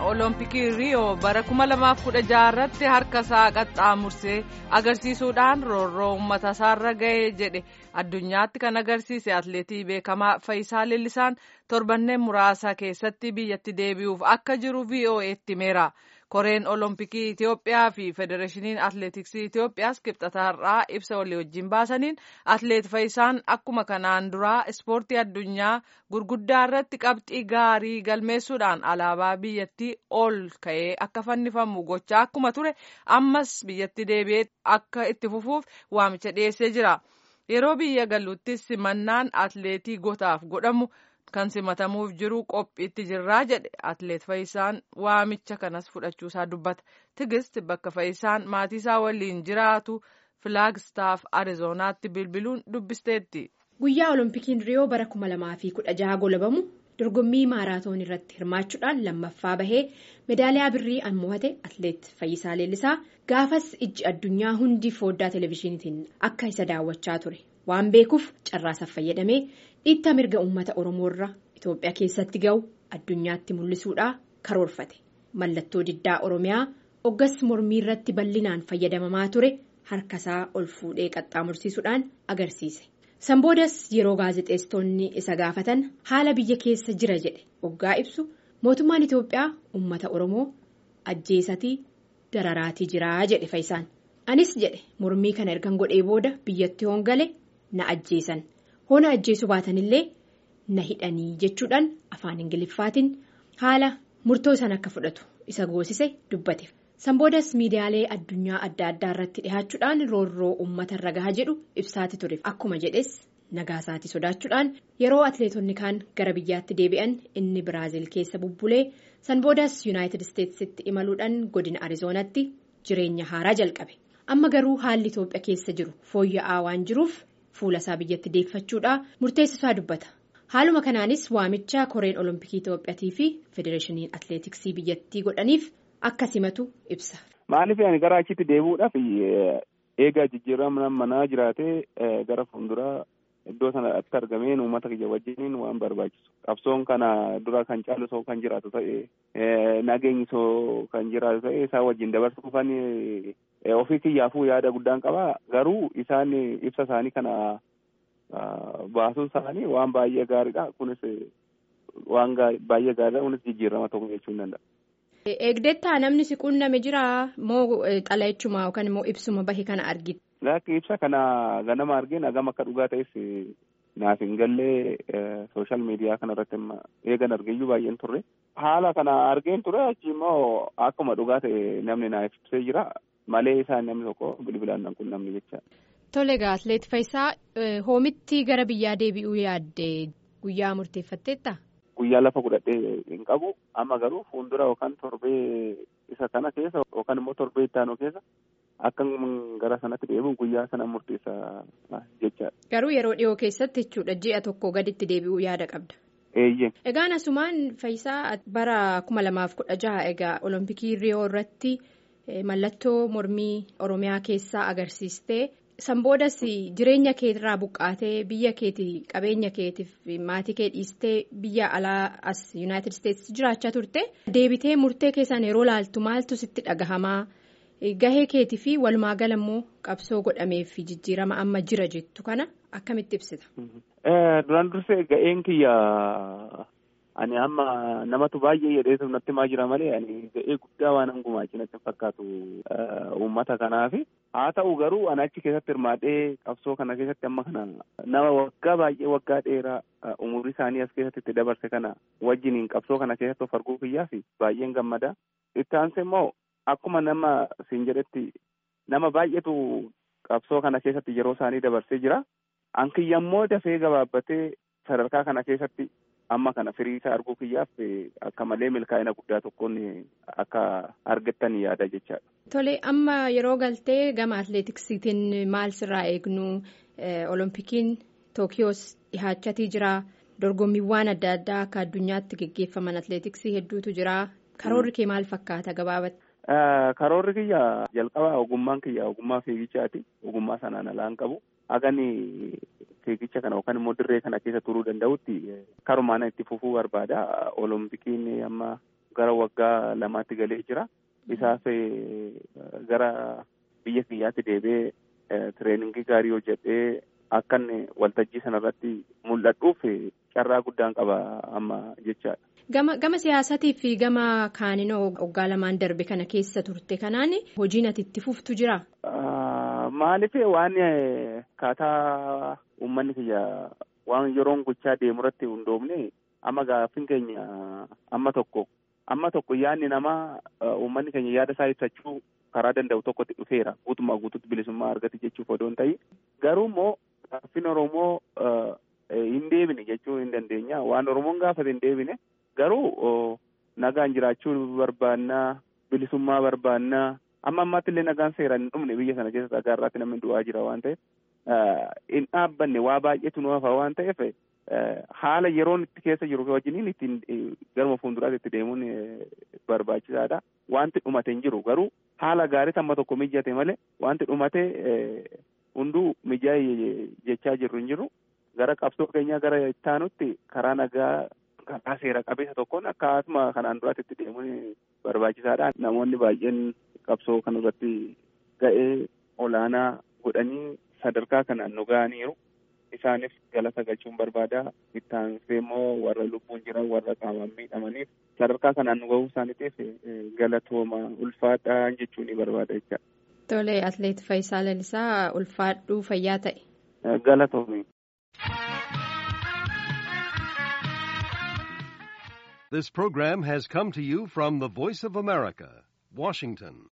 olompikii riiyoo bara 2016 irratti harka isaa qaxxaamursee agarsiisuudhaan roorroo uummata isaarra ga'ee jedhe addunyaatti kan agarsiise atleetii beekamaa Fayisaa Leellisaan torbanneen muraasa keessatti biyyatti deebi'uuf akka jiru VOA'tti himeera. koreen olompikii Itiyoophiyaa fi federeeshiniin atleetiksii Itiyoophiyaas kibxataarraa ibsa walii wajjin baasaniin atleet Fayisaan akkuma kanaan duraa ispoortii addunyaa gurguddaa irratti qabxii gaarii galmeessuudhaan alaabaa biyyattii ol ka'ee akka fannifamu gochaa akkuma ture ammas biyyatti deebi'ee akka itti fufuuf waamicha dhiyeessee jira. Yeroo biyya galuuttis simannaan atleetii gotaaf godhamu. kan simatamuuf jiru qophiitti jirraa jedhe atleet Fayisaan waamicha kanas fudhachuusaa dubbata. Tigist bakka Fayisaan maatiisaa waliin jiraatu Filaagstaaf Arizonaatti bilbiluun dubbisteetti. Guyyaa Oloompikiin Riyoo bara 2016 golabamu dorgommii maaraatoon irratti hirmaachuudhaan lammaffaa bahee meedaaliyaa birrii an mo'ate atleet Fayisaa Leellisaa gaafas ijji addunyaa hundi fooddaa televezyiiniitiin akka isa daawwachaa ture. waan beekuuf carraasaaf fayyadamee dhiittaa mirga uummata oromoo irra itoophiyaa keessatti ga'u addunyaatti mul'isuudhaa karoorfate mallattoo diddaa oromiyaa oggas mormii irratti bal'inaan fayyadamamaa ture harkasaa ol fuudhee qaxxaamursiisuudhaan agarsiise sanboodas yeroo gaazexeessitoonni isa gaafatan haala biyya keessa jira jedhe oggaa ibsu mootummaan itoophiyaa uummata oromoo ajjeesatii dararaatii jiraa jedhe Fayisaan anis jedhe mormii kana ergan godhee booda biyyatti hoongale. na ajjeesan hoona ajjeesuu baatanillee na hidhanii jechuudhaan afaan ingiliffaatiin haala murtoo isaan akka fudhatu isa goosise dubbate sanboodas miidiyaalee addunyaa adda addaa irratti dhihaachuudhaan roorroo uummata irra gahaa jedhu ibsaati ture akkuma jedhes nagaasaati sodaachuudhaan yeroo atleetonni kaan gara biyyaatti deebi'an inni biraaziil keessa bubbulee sanboodas yuunaayitid isteetsitti imaluudhaan godina arizoonatti jireenya haaraa jalqabe amma garuu haalli itoophiyaa keessa jiru fooyya'aa waan jiruuf. Fuula isaa biyyatti deeffachuudhaa murteessisaa dubbata. Haaluma kanaanis waamicha koreen olompikii Itoophiyaatii fi federeeshiniin atleetiksii biyyattii godhaniif akka simatu ibsa. Maaliif ani gara achitti deebi'uudhaaf eegaa jijjiirama manaa jiraatee gara fuulduraa iddoo sanatti argameen uummata kiyya wajjiniin waan barbaachisu. Qabsoon kana dura kan caalu soo kan jiraatu ta'e nageenyi soo kan jiraatu ta'e isaa wajjin dabarsuuf kan ofii kiyyaafuu yaada guddaan qaba garuu isaan ibsa isaanii kana baasuun isaanii waan baay'ee gaariidha kunis waan baay'ee gaariidha kunis jijjiirama tokko jechuu hin danda'a. Eegdettaa namni si quunname jira moo xala jechuuma yookaan immoo ibsuma bahe kana argite. Lakki ibsa kana ganama argeen hagam akka dhugaa ta'es naaf hin gallee sooshaal miidiyaa kana irratti eegan argeeyyuu baay'een turre. Haala kana argeen ture achi immoo akkuma dhugaa ta'e namni naaf ibsee jira. Malee isaan namni tokko bilbilaan nan kun namni jecha. Tole egaa atleet Fayisaa hoomitti gara biyyaa deebi'uu yaadde guyyaa murteeffatteetta? Guyyaa lafa godhadhee hin qabu amma garuu fuuldura yookaan torbee isa kana keessa yookaan immoo torbee itti aanu keessa akka gara sanatti deebi'u guyyaa sana murteessa jechaadha. Garuu yeroo dhiyoo keessatti jechuudha ji'a tokko gaditti deebi'uu yaada qabda. Eeyyee. Egaan asumaan Fayisaa bara kuma lamaaf kudha jaha egaa olompikii riyoo irratti. Mallattoo mormii Oromiyaa keessaa agarsiistee sanboodas jireenya keetirraa buqqaatee biyya keetii qabeenya keetiif maatii kee dhiistee biyya alaa as yuunaayitid isteetsi jiraachaa turte deebitee murtee keessaan yeroo laaltu maaltu sitti dhagahamaa gahee keetii fi walumaa gala immoo qabsoo godhamee fi jijjiirama amma jira jettu kana akkamitti ibsita. Duraan dursee ga'een kiyya. Ani amma namatu baay'ee jedheetu natti himaa jira malee ani ga'ee guddaa waan hangumaachi natti fakkaatu uummata kanaaf haa ta'u garuu ani achi keessatti hirmaadhee qabsoo kana keessatti amma kana nama waggaa baay'ee waggaa dheeraa umurii isaanii as keessatti itti dabarse kana wajjiniin qabsoo kana keessatti of arguu kiyyaaf baay'een gammada. Itti aansee immoo akkuma nama siin jedhetti nama baay'eetu qabsoo kana keessatti yeroo isaanii dabarsee jira. An kiyya immoo dafee gabaabbatee sadarkaa kana keessatti. amma kana firii isaa arguu kiyyaaf akka malee milkaa'ina guddaa tokkoon akka argattan yaada jechaadha. Tole amma yeroo galtee gama atleetiksiitiin maal sirraa eegnu olompikiin tookiyoos dhihaachatii jira dorgommiiwwan adda addaa akka addunyaatti geggeeffaman atleetiksii hedduutu jira karoorri kee maal fakkaata gabaabatti. Karoorri kiyya jalqaba ogummaan kiyya ogummaa fiigichaati ogummaa sanaan alaan qabu hagani fiigicha kana yookaan immoo dirree kana keessa turuu danda'utti karumaan itti fufuu barbaada. Oloompikiin amma gara waggaa lamaatti galee jira. Isaaf gara biyya kiyyaatti deebi'ee tireeningii gaarii hojjetee akka inni waltajjii sanarratti mul'adhuuf carraa guddaan qaba amma jechaadha. Gama gama siyaasaatii fi gama kaaninoo waggaa lamaan darbe kana keessa turte kanaan hojiin ati itti fuftu jira? Maaliif waan kaataa uummanni kiyya waan yeroon gochaa deemu irratti hundoofne amma gaaffiin keenya amma tokko amma tokko yaadni namaa uummanni keenya yaada isaa ibsachuu karaa danda'u tokkotti dhufeera guutummaa guutuutti bilisummaa argate jechuuf odoo hin ta'in garuu immoo gaaffiin Oromoo hin deebine jechuu hin dandeenya waan Oromoon gaafate hin deebine garuu nagaan jiraachuu barbaannaa bilisummaa barbaannaa amma ammaatti illee nagaan seeraan hin dhumne biyya sana keessa dhagaarraatti namni du'aa jira waan ta'eef hin dhaabbanne waa baay'eetu nu hafa waan ta'eef haala yeroon itti keessa jiru wajjiniin ittiin garuma fuulduraatti itti deemuun barbaachisaadha. Wanti dhumate hin jiru garuu haala gaarii amma tokko mijate malee wanti dhumate hunduu mijaa'e jechaa jirru hin jiru. Gara qabsoo keenyaa gara ittaanutti karaa nagaa karaa seera qabeessa tokkoon akkasuma kanaan duraatti itti deemuun barbaachisaadha. Namoonni baay'een qabsoo kanarratti ga'ee olaanaa godhanii sadarkaa kanaan nu ga'aniiru. Isaanis galata galchuun barbaada. Ittaansee immoo warra lubbuun jiran warra qaamaan miidhamaniif sadarkaa kanaan nu ga'uu isaaniitiif galatooma ulfaadhaa jechuun ni barbaada jecha. Tole atleet Faayisaa Lalisaa ulfaadhuu fayyaa ta'e. Galatoomi. This program has come to you from the Voice of America, Washington.